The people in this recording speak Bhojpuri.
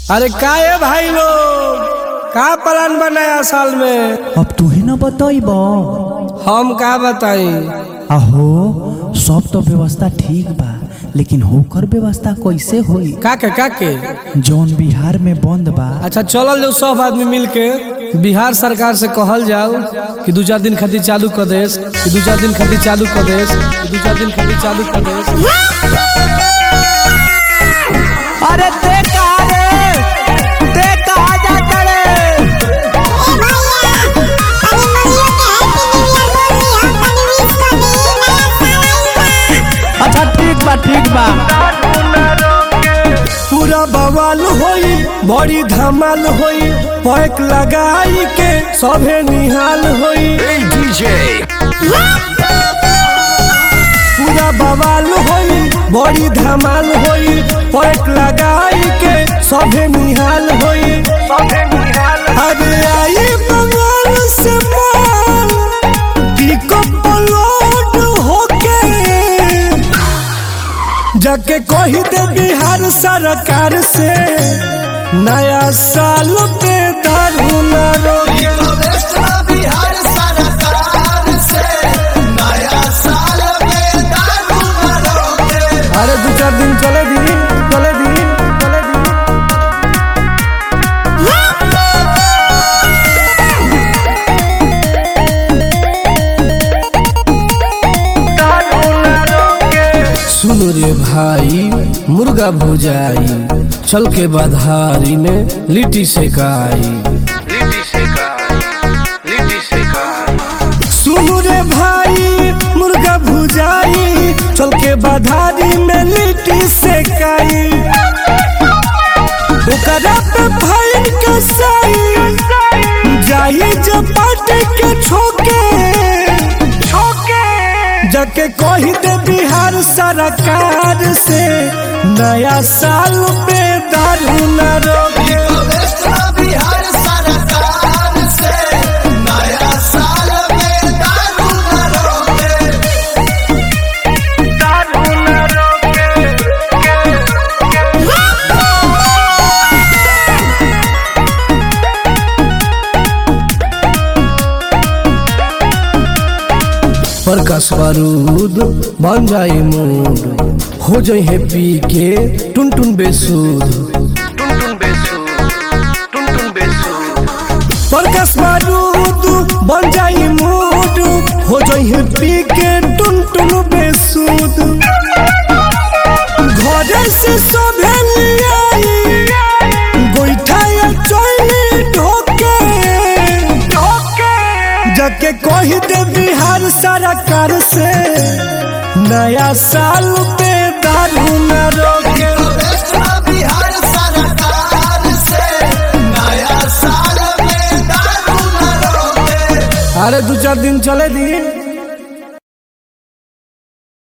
अरे का है भाई लोग का प्लान बनाया साल में अब तू ही ना बतैब हम का बताई अहो सब तो व्यवस्था ठीक बा लेकिन होकर व्यवस्था कैसे होई का के का के जौन बिहार में बंद बा अच्छा चलल जाओ सब आदमी मिल के बिहार सरकार से कहल जाओ कि दू चार दिन खातिर चालू कर देस कि दू चार दिन खातिर चालू कर देस कि दू चार दिन खातिर चालू कर देस अरे ते कहा रे ते कहा जाता रे अच्छा ठीक बा ठीक बा पूरा बवाल होई बड़ी धमाल होई पैक लगाई के सभे निहाल होई पूरा बवाल होई बड़ी धमाल होई पैक लगाई के सभे निहाल होई अरे आई बंगाल से माल पिकअप लोड होके जाके कही दे बिहार सरकार से नया साल पे दारू न रोके अरे दू चार दिन चले दी चले दी चले दी सुन रे भाई मुर्गा भुजाई चल के बधारी में लिट्टी सेकाई सुन रे भाई मुर्गा भुजाई चल के बधारी में लिट्टी सेकाई ओकरा पे फाइन कसाई जाई जब पार्टी के छोके जाके कही दे बिहार सरकार से नया साल पे दारू न रोके प्रकाश बारूद बन जाए मूड हो जाए है पी के टुन टुन बेसूद प्रकाश बारूद बन जाए मूड हो जाए है पी के टुन टुन बेसूद घरे से सोभे लियाई गोईठा या चोली ढोके जाके कही दे बिहार सरकार से नया साल पे दारू न रोके अरे दू चार दिन चले दी